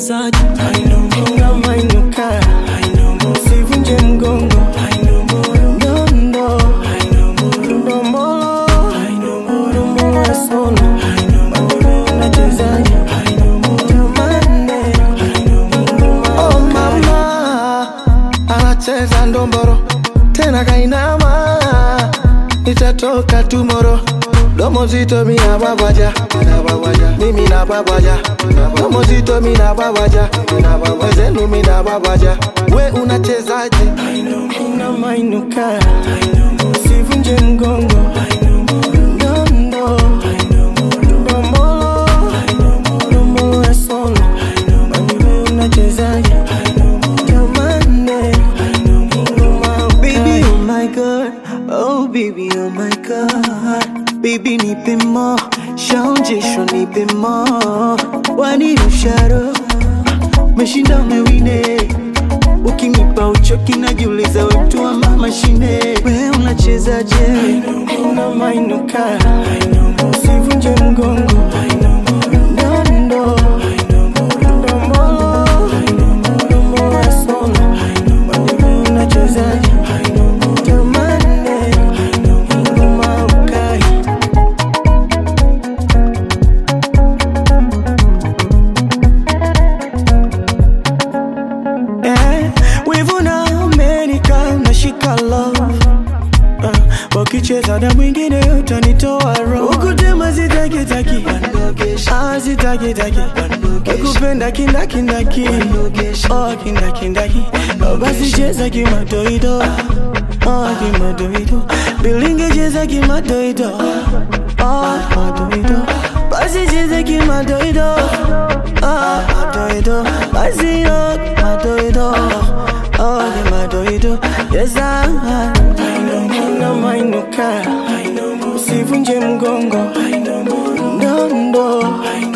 unachezaje unamainuka usivunje mgongo nondo ndombolo ndombolo sono unachezaje tamane oh mama anacheza ndomboro tena kainama itatoka tumoro domo zito mina babaja mimi na babaja domo zito mina babaja wezenu mina babaja we unachezaje unamainuka usivunje mgongo Ndondo, ndombolo, ndombolo ya sono. We unachezaje tamane Baby, oh my god, oh baby, oh my god. Baby, nipe more, shaonjesho nipe more. Wani usharo, meshinda umewine. Ukinipa uchoki najiuliza wetu wa mama shine. We unachezaje? unamainuka usivunje mgongo Ndondo, ndombolo, ndombolo ya sono. We unachezaje tamane ngoma ukai Eh, wivu na Amerika unashika love uh, wakicheza na mwingine utanitoa roho ukutema zitakitaki Ah, zitakitaki kupenda kindakindaki oh, kindakindaki Oh, basi cheza kimadoido oh, kimadoido bilinge cheza kimadoido oh, madoido basi cheza kimadoido oh, madoido basi oh, madoido oh, kimadoido yes, I, unamainuka usivunje mgongo ndondo